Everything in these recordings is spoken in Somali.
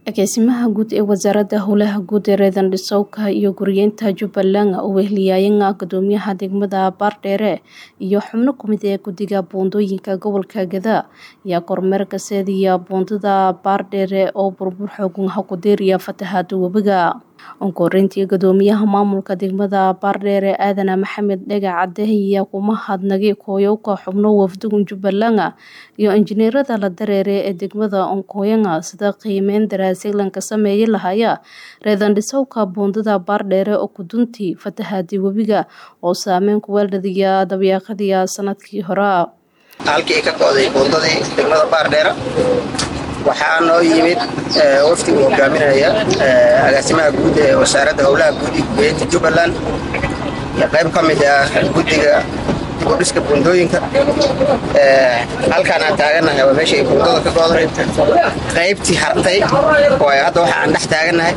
agaasimaha guud ee wasaaradda howlaha guud ee reedan dhisowka iyo guryeynta jubbaland oo wehliyaayan gudoomiyaha degmada baardheere iyo xubno kumid ee guddiga buundooyinka gobolka gada ayaa kormeerka seediya buundada baardheere oo burbur xoogan hakudeeriya fatahaada webiga onkoreyntii gudoomiyaha maamulka degmada baardheere aadana maxamed dhega cadde ayaa kuma hadnagay kooyowka xubno wafdugun jubbaland iyo injineerada la dareere ee degmada onkooyanga sida qiimeyn daraaseglanka sameeya lahaya reedan dhisowka buundada baardheere oo kuduntii fatahaadii webiga oo saameyn ku weeldhadiya dabyaaqadiya sanadkii hore halkii ka go'day buundadii degmada baardheere waxaa noo yimid wafdiga hogaaminaya agaasimaha guud ee wasaaradda howlaha guud iyo guryeynta jubbaland iyo qayb ka mid ah guddiga dibudhiska buundooyinka halkaan aan taaganahay waa meesha ay buundada ka go'day qaybtii hartay oo hadda waxa aan dhex taaganahay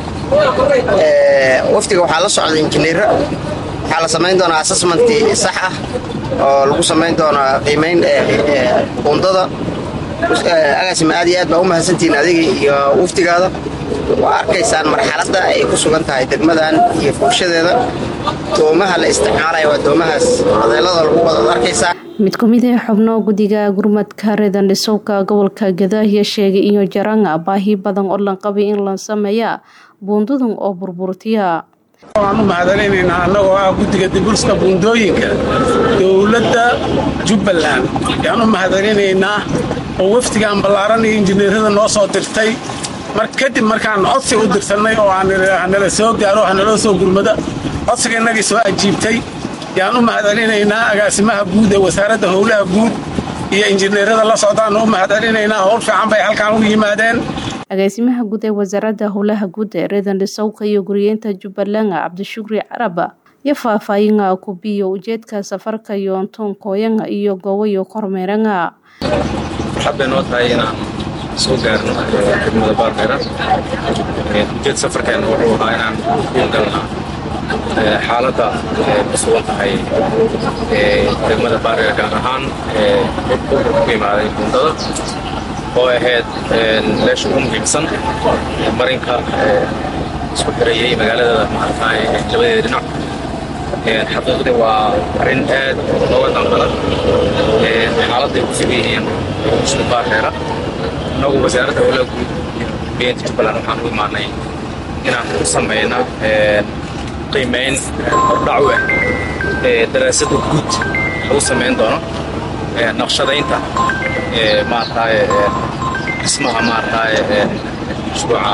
wafdiga waxaa la socda injineera waxaa la samayn doonaa assessmentii sax ah oo lagu samayn doonaa qiimeyn buundada agaasima aad iyo aad baa u mahadsantihiin adiga iyo waftigaada waa arkaysaan marxaladda ay ku sugan tahay degmadan iyo furshadeeda doomaha la isticmaalaya waa doomahaas modeelada lagu wadaad arkaysaa mid kumid ee xubno guddiga gurmadka reedan dhisowka gobolka gadaahiya sheegay iyo jaranga baahi badan oo lan qabay in la sameeya buundadan oo burburtiya waan u mahadcelinaynaa annagoo ah guddiga dibulska buundooyinka dowladda jubbaland ayaan u mahadcelinaynaa oo wafdigaan ballaaran iyo injineerada noo soo dirtay mar kadib markaan codsi u dirsannay oo hanala soo gaaro hanaloo soo gurmada codsiga innagii soo ajiibtay yaan u mahadcelinaynaa agaasimaha guud ee wasaaradda howlaha guud iyo injineerada la socdaannu u mahadcelinaynaa howl fiican bay halkaan u yimaadeen agaasimaha guud ee wasaaradda howlaha guud ee reedan dhisowka iyo guryeynta jubbaland cabdishukri caraba iyo faahfaahinga kubiyo ujeedka safarka yoontoon kooyanga iyo goowayo kormeeranga waxaad bay noo tahay inaan soo gaarno degmada baardheera ujeed safarkeenna wuxuu ahaa inaan u galna xaaladda ku sugan tahay degmada baardheera gaar ahaan burburka ku imaaday buundada oo ahayd meesha ugu muhiimsan marinka isku xirayay magaalada maaragtaay labadeeda dhinac xaqiiqdii waa arrin aad looga danqada xaaladday ku sugan yihiin isku baardheera innagu wasaaradda howlaha guud beenta jubbaland waxaan u imaanay inaan ku samayna qiimeyn hordhac u ah daraasadda guud lagu samayn doono naqshadaynta maaragtaay dhismaha maaragtaay mashruuca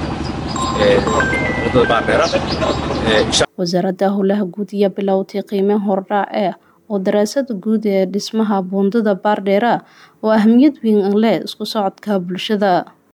wadada baardheera wasaaradda howlaha guud iyo bilowtay qiimeyn hordhac eh oo daraasada guud ee dhismaha buundada baardheera oo ahmiyad weyn leh isku socodka bulshada